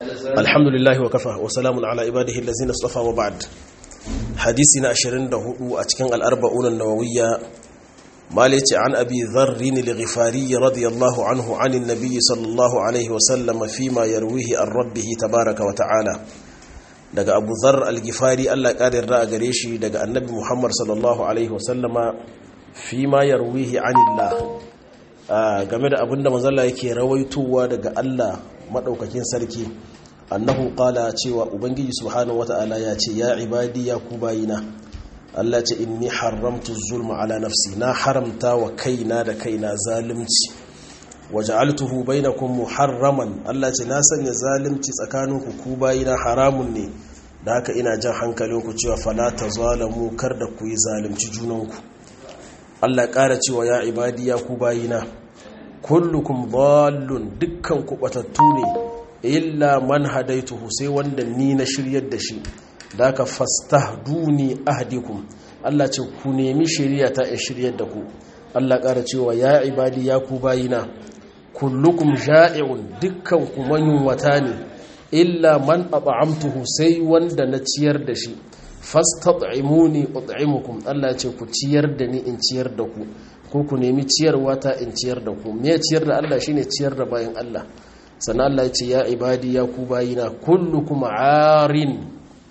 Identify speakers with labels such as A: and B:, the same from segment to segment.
A: الحمد لله وكفى وسلام على عباده الذين اصطفى وبعد حديثنا 24 a cikin al-arba'un an-nawawiyya مالك عن أبي ذر الغفاري رضي الله عنه عن النبي صلى الله عليه وسلم فيما يرويه عن ربه تبارك وتعالى daga Abu Dharr al-Ghifari Allah ƙarin ra'a gare shi daga Annabi Muhammad sallallahu alaihi wasallama fima yarwihi anillah game da abinda manzalla yake rawaitowa daga Allah madaukakin sarki annahu qala cewa ubangiji subhanahu wata'ala ya ce ya ibadi ya ku bayina Allah ce inni haramtu zulma ala nafsi na haramta wa kaina da kaina zalunci waja'altuhu bainakum muharraman Allah ce na sanya zalunci tsakaninku ku bayina haramun ne da haka ina jan hankalinku cewa fala tazalamu kar da ku yi zalunci junanku Allah ƙara cewa ya ibadi ya ku bayina kullukum dhallun dukkan ku batattu ne illa man hadaituhu sai wanda ni na shiryar da shi da aka fastahduni ahdikum Allah ce ku nemi shari'a ta ya shiryar da ku Allah ƙara cewa ya ibadi ya ku bayina kullukum ja'i'un dukkan ku wata ne illa man at'amtuhu sai wanda na ciyar da shi fastat'imuni ut'imukum Allah ce ku ciyar da ni in ciyar da ku ko ku nemi ciyarwa ta in ciyar da ku me ciyar da Allah shine ciyar da bayan Allah sannan Allah ya ce ya ibadi ya ku bayina kullukum arin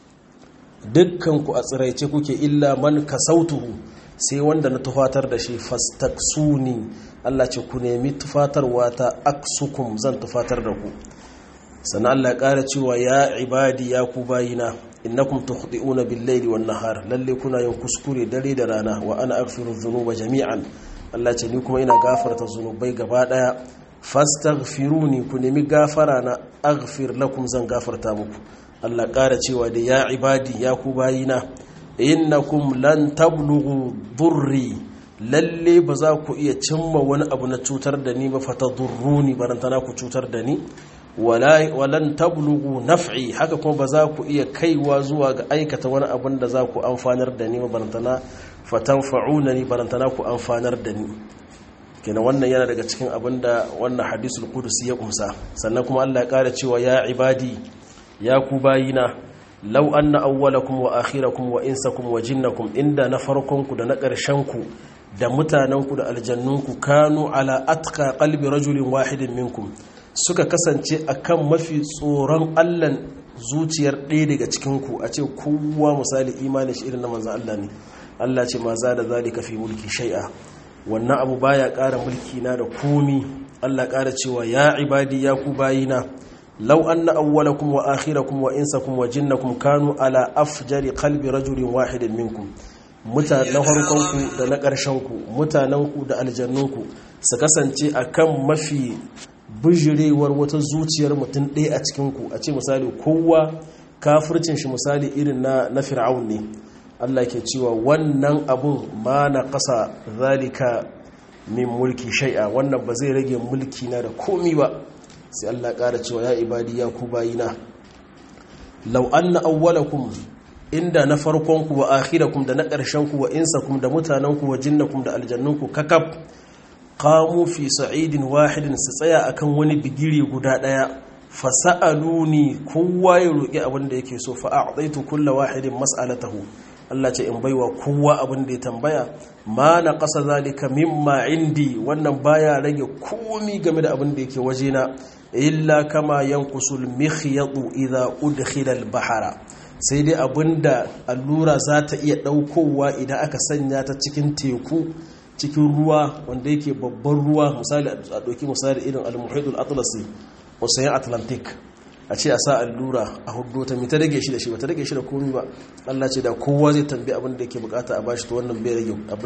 A: dukkanku a tsiraice kuke illa man kasautuhu sai wanda na tufatar da shi fastaksuni Allah ce ku nemi tufatarwa ta aksukum zan tufatar da ku sannan Allah ya ƙara cewa ya ibadi ya ku bayina innakum tukhdi'una bil-laili wan-nahar lalle kuna yin kuskure dare da rana wa ana aghfiru dhunuba jami'an Allah ce ni kuma ina gafarta zunubai gaba daya fastaghfiruni ku nemi gafara na aghfir lakum zan gafarta muku Allah ƙara cewa da ya ibadi ya ku bayina innakum lan tablughu durri lalle ba za ku iya cimma wani abu na cutar da ni ba fata durruni barantana ku cutar da ni walan tablughu naf'i haka kuma ba za ku iya kaiwa zuwa ga aikata wani abun da za ku amfanar da ni ba barantana fatanfa'una ni barantana ku amfanar da ni kenan wannan yana daga cikin abin da wannan hadisul qudusi ya kumsa sannan kuma Allah ya ƙara cewa ya ibadi ya ku bayina lau anna awwalakum wa akhirakum wa insakum wa jinnakum inda na farkonku da na ƙarshenku da mutanenku da aljannunku kanu ala atqa qalbi rajulin wahidin minkum suka kasance akan mafi tsoron Allah zuciyar ɗaya daga cikinku a ce kowa misali imanin shi irin na manzon Allah ne Allah ce ma za da zalika fi mulki shay'a wannan abu baya ƙara mulki na da komi Allah ƙara cewa ya ibadi ya ku bayina لو أن أولكم وآخركم وإنسكم وجنكم كانوا على أفجر قلب رجل واحد منكم mutanen harkonku da na ƙarshenku mutanenku da aljannunku su kasance a kan mafi bijirewar wata zuciyar mutum ɗaya a cikinku a ce misali kowa kafircin shi misali irin na, na fir'aun ne allah ke cewa wannan abun ma na ƙasa zalika min mulki shai'a wannan ba zai rage mulki na da komi ba sai Allah ƙara cewa ya ibadi ya ku bayina law anna awwalakum inda na farkonku wa akhirakum da na ƙarshenku wa insakum da mutanenku wa jinnakum da aljannunku kakab qamu fi sa'idin wahidin su tsaya akan wani bigire guda daya fasa'aluni kowa ya roki abin da yake so fa a'taitu kullu wahidin mas'alatahu Allah ce in baiwa kowa abin da ya tambaya ma na ƙasa zalika mimma indi wannan baya rage komi game da abin da yake wajena illa kama yankusul mikhyatu idza udkhila al-bahara sai dai abinda allura za ta iya daukowa idan aka sanya ta cikin teku cikin ruwa wanda yake babban ruwa misali a doki misali irin al-muhit al-atlasi ocean atlantic a ce a sa allura a hudu ta mita rage shi da shi ba ta rage shi da komi ba Allah ce da kowa zai tambi abin da yake bukata a bashi to wannan bai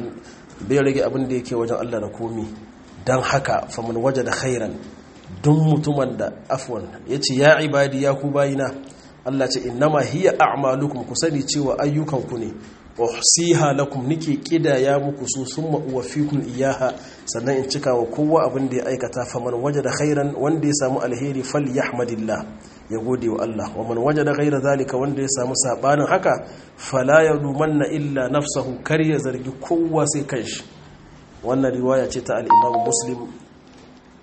A: rage abin da yake wajen Allah da komi don haka famin waje da khairan don mutumin da afwan ya ce ya ibadi ya ku bayina Allah ce innama hiya a'malukum ku sani cewa ayyukanku ne uhsiha lakum nike kidaya muku su summa uwaffikum iyaha sannan in cika wa kowa abin da ya aikata faman wajada khairan wanda ya samu alheri falyahmadillah ya gode wa Allah wa man wajada ghaira zalika wanda ya samu sabanin haka fala yalumanna illa nafsahu kar ya zargi kowa sai kanshi wannan riwaya ce ta al-Imam Muslim